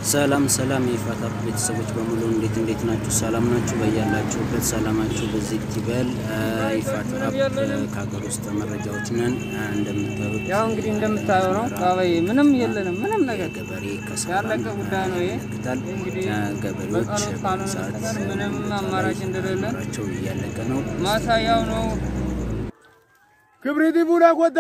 ሰላም ሰላም የይፋታ ቤተሰቦች በሙሉ እንዴት እንዴት ናችሁ? ሰላም ናችሁ? በያላችሁበት ሰላማችሁ በዚህ ይበል። ይፋታ ከሀገር ውስጥ መረጃዎች ነን። እንደምታዩት ያው እንግዲህ እንደምታየው ነው። ቃበይ ምንም የለንም፣ ምንም ነገር ገበሬ ያለቀ ጉዳይ ነው ይሄ። ያመለክታል። እንግዲህ ገበሬዎች በጸሎት ካልሆነ ሰዓት በስተቀር ምንም አማራጭ እንደሌለን ቸው እያለቀ ነው። ማሳያው ነው። ክብሪት ቡና ጎዳ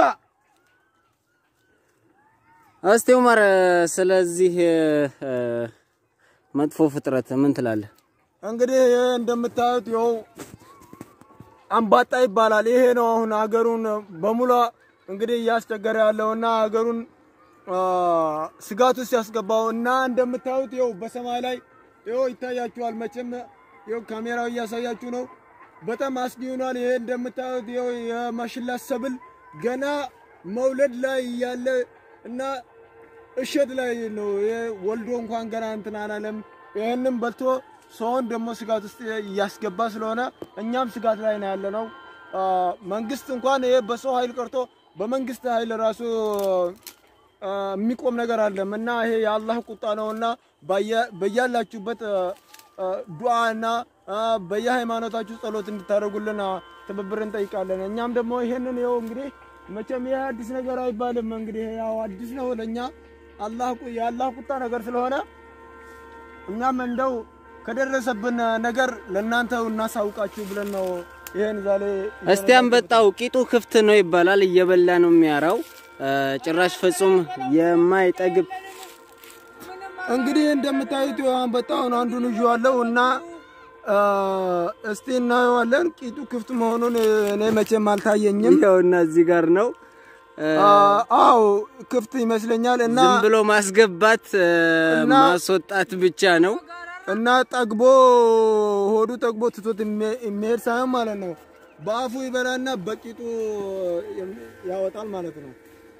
እስቲ ኡመር ስለዚህ እ፣ መጥፎ ፍጥረት ምን ትላለህ? እንግዲህ ይሄ እንደምታዩት ይኸው አምባጣ ይባላል። ይሄ ነው አሁን ሀገሩን በሙሉ እንግዲህ እያስቸገረ ያለውና ሀገሩን አ፣ ስጋት ውስጥ ያስገባው እና እንደምታዩት ይኸው በሰማይ ላይ ይኸው ይታያችኋል። መቼም ይኸው ካሜራው እያሳያችሁ ነው። በጣም አስጊ ሆኗል። ይሄ እንደምታዩት ይኸው የማሽላ ሰብል ገና መውለድ ላይ እያለ እና እሸት ላይ ነው ይሄ ወልዶ እንኳን ገና እንትን አላለም። ይህንም በልቶ ሰውን ደግሞ ስጋት ውስጥ እያስገባ ስለሆነ እኛም ስጋት ላይ ነው ያለ ነው። መንግስት እንኳን ይሄ በሰው ኃይል ቀርቶ በመንግስት ኃይል ራሱ አ፣ የሚቆም ነገር አለም እና ይሄ የአላህ ቁጣ ነው እና ባየ- በያላችሁበት ዱዓ እና አ፣ በየሃይማኖታችሁ ጸሎት እንድታደርጉልን አ፣ ትብብር እንጠይቃለን። እኛም ደግሞ ይሄንን ይኸው እንግዲህ መቼም ይሄ አዲስ ነገር አይባልም። እንግዲህ ያው አዲስ ነው ለእኛ አላህ ቁ- የአላህ ቁጣ ነገር ስለሆነ እኛም እንደው ከደረሰብን ነገር ለእናንተ እናሳውቃችሁ ብለን ነው ይሄን ዛሬ እስቲ አንበጣው ቂጡ ክፍት ነው ይባላል። እየበላ ነው የሚያራው እ፣ ጭራሽ ፍጹም የማይጠግብ እንግዲህ እንደምታዩት ይኸው አንበጣውን አንዱን ይዤዋለሁ እና አ፣ እስቲ እናየዋለን። ቂጡ ክፍት መሆኑን እኔ መቼም አልታየኝም። ይኸውና እዚህ ጋር ነው እ፣ አ፣ አዎ ክፍት ይመስለኛል እና ዝም ብሎ ማስገባት እ፣ እና- ማስወጣት ብቻ ነው። እና ጠግቦ ሆዱ ጠግቦ ትቶት የሚሄ- የሚሄድ ሳይሆን ማለት ነው በአፉ ይበላና በቂጡ ያወጣል ማለት ነው።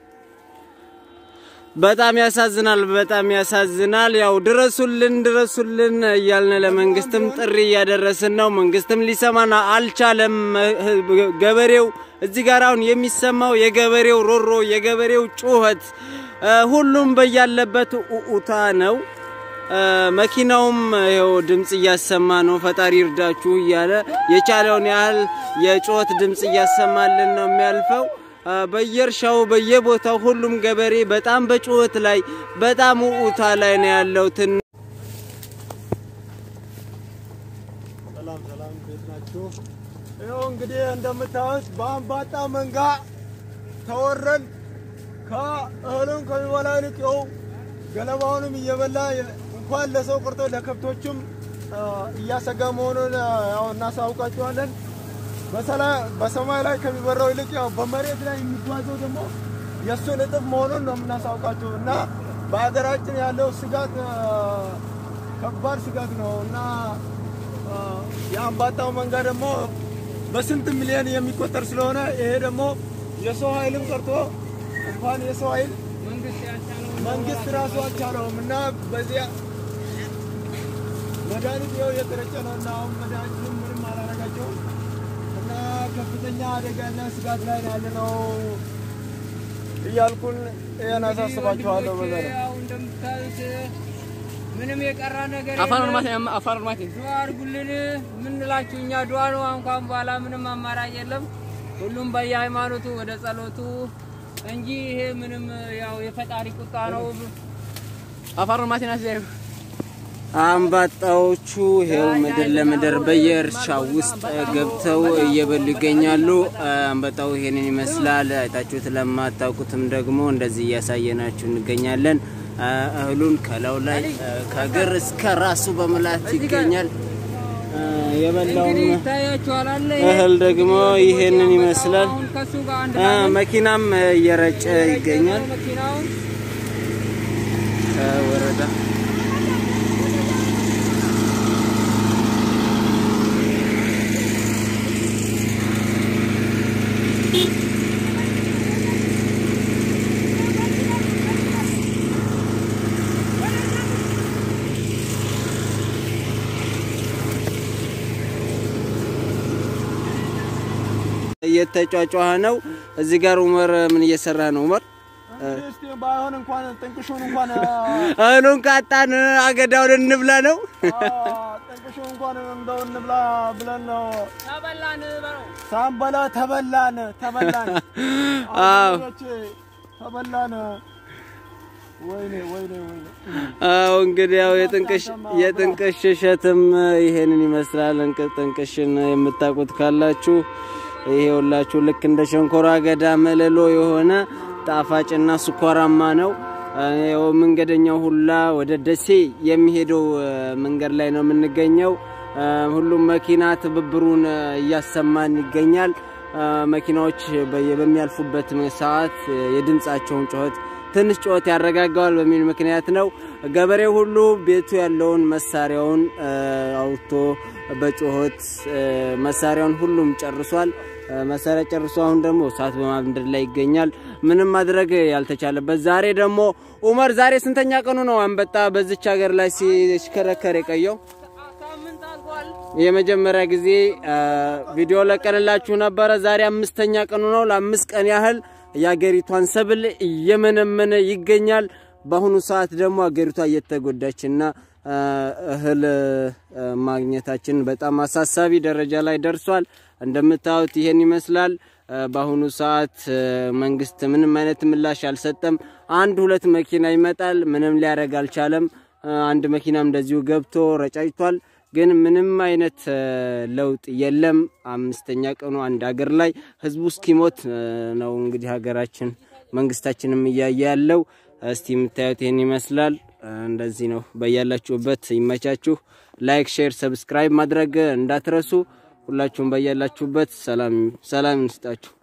በጣም ያሳዝናል። በጣም ያሳዝናል። ያው ድረሱልን፣ ድረሱልን እያልን ለመንግስትም ጥሪ እያደረስን ነው። መንግስትም ሊሰማን አልቻለም። ገበሬው እዚህ ጋር አሁን የሚሰማው የገበሬው ሮሮ፣ የገበሬው ጩኸት፣ እ፣ ሁሉም በያለበት ኡኡታ ነው። እ፣ መኪናውም ይኸው ድምፅ እያሰማ ነው። ፈጣሪ ይርዳችሁ እያለ የቻለውን ያህል የጩኸት ድምፅ እያሰማልን ነው የሚያልፈው። እ፣ በየእርሻው በየቦታው ሁሉም ገበሬ በጣም በጩኸት ላይ በጣም ኡኡታ ላይ ነው ያለው። ትን ሰላም ሰላም፣ ቤት ናችሁ? ይኸው እንግዲህ እንደምታዩት በአንባጣ መንጋ ተወረን ከእህሉም ከሚበላ ይልቅ ይኸው ገለባውንም እየበላ እንኳን ለሰው ቀርቶ ለከብቶችም አ፣ እያሰጋ መሆኑን አ፣ ያው እናሳውቃችኋለን። በሰላ- በሰማይ ላይ ከሚበራው ይልቅ ያው በመሬት ላይ የሚጓዘው ደግሞ የእሱን እጥፍ መሆኑን ነው የምናሳውቃችሁ እና በሀገራችን ያለው ስጋት አ፣ ከባድ ስጋት ነው እና አ፣ የአንባጣው መንጋ ደግሞ በስንት ሚሊዮን የሚቆጠር ስለሆነ ይሄ ደግሞ የሰው ኃይልም ቀርቶ እንኳን የሰው ኃይል መንግስት ያልቻለውን መንግስት ራሱ አልቻለውም እና በዚያ መድኃኒት ይኸው እየተረጨ ነው እና አሁን መድኃኒቱም ምንም አላረጋቸውም እና ከፍተኛ አደጋና ስጋት ላይ ነው ያለነው እያልኩን ይህን አሳስባችኋለሁ። በዛ ነው። ያው እንደምታዩት ምንም የቀራ ነገር አፋር የለም። ልማት አፋር ልማት ዱዓ አድርጉልን ምንላችሁ እኛ ዱዓ ነው። እንኳን በኋላ ምንም አማራጭ የለም። ሁሉም በየሃይማኖቱ ወደ ጸሎቱ እንጂ ይሄ ምንም ያው የፈጣሪ ቁጣ ነው። አፋር ልማት ናት ዘይ አንባጣዎቹ ይሄው ምድር ለምድር በየእርሻው ውስጥ ገብተው እየበሉ ይገኛሉ። አንበጣው ይሄንን ይመስላል። አይታችሁት ለማታውቁትም ደግሞ እንደዚህ እያሳየናችሁ እንገኛለን። እህሉን ከላዩ ላይ ከእግር እስከ ራሱ በመላት ይገኛል። የበላውም እንግዲህ ይታያችኋል አለ ይሄ እህል ደግሞ ይሄንን ይመስላል። አሁን ከሱ ጋር አንድ አ፣ ላይ ነው። መኪናም እየረጨ ይገኛል። መኪናውን ወረዳ እየተጫጫኸ ነው። እዚህ ጋር ኡመር ምን እየሰራ ነው? ኡመር እንግዲህ እስቲ ባይሆን እንኳን ጥንቅሹን እንኳን እህሉን ካጣን አገዳውን እንብላ ነው። ጥንቅሹን እንኳን እንደው እንብላ ብለን ነው ተበላን በለው። ሳንበላ ተበላን ተበላን አዎ አገሮቼ ተበላን። ወይኔ ወይኔ ወይኔ አዎ እንግዲህ ያው የጥንቅሽ የጥንቅሽ እሸትም ይሄንን ይመስላል። እንቅ ጥንቅሽን የምታውቁት ካላችሁ ይሄ ሁላችሁ ልክ እንደ ሸንኮራ አገዳ መለሎ የሆነ ጣፋጭና ስኳራማ ነው። ያው መንገደኛው ሁላ ወደ ደሴ የሚሄደው እ፣ መንገድ ላይ ነው የምንገኘው። እ፣ ሁሉም መኪና ትብብሩን እ፣ እያሰማን ይገኛል። እ፣ መኪናዎች በየ- በሚያልፉበት ሰዓት እ፣ የድምፃቸውን ጩኸት ትንሽ ጩኸት ያረጋጋዋል በሚል ምክንያት ነው። ገበሬው ሁሉ ቤቱ ያለውን መሳሪያውን እ፣ አውጥቶ በጩኸት እ፣ መሳሪያውን ሁሉም ጨርሷል። እ፣ መሳሪያ ጨርሶ አሁን ደግሞ እሳት በማንደድ ላይ ይገኛል። ምንም ማድረግ ያልተቻለበት ዛሬ ደግሞ ኡመር ዛሬ ስንተኛ ቀኑ ነው አንበጣ በዚች ሀገር ላይ ሲሽከረከር የቀየው? ሳምንት አልፏል። የመጀመሪያ ጊዜ አ፣ ቪዲዮ ለቀንላችሁ ነበረ። ዛሬ አምስተኛ ቀኑ ነው። ለአምስት ቀን ያህል የአገሪቷን ሰብል እየመነመነ ይገኛል። በአሁኑ ሰዓት ደግሞ አገሪቷ እየተጎዳችና አ፣ እህል አ፣ ማግኘታችን በጣም አሳሳቢ ደረጃ ላይ ደርሷል። እንደምታዩት ይሄን ይመስላል። አ፣ በአሁኑ ሰዓት አ፣ መንግስት ምንም አይነት ምላሽ አልሰጠም። አንድ ሁለት መኪና ይመጣል፣ ምንም ሊያደርግ አልቻለም። አ፣ አንድ መኪናም እንደዚሁ ገብቶ ረጫጭቷል። ግን ምንም አይነት አ፣ ለውጥ የለም። አምስተኛ ቀኑ አንድ ሀገር ላይ ህዝቡ እስኪሞት አ፣ ነው እንግዲህ ሀገራችን መንግስታችንም እያየ ያለው። እስቲ የምታዩት ይህን ይመስላል። አ፣ እንደዚህ ነው። በያላችሁበት ይመቻችሁ። ላይክ፣ ሼር፣ ሰብስክራይብ ማድረግ እንዳትረሱ። ሁላችሁም በያላችሁበት ሰላም ሰላም እንስጣችሁ።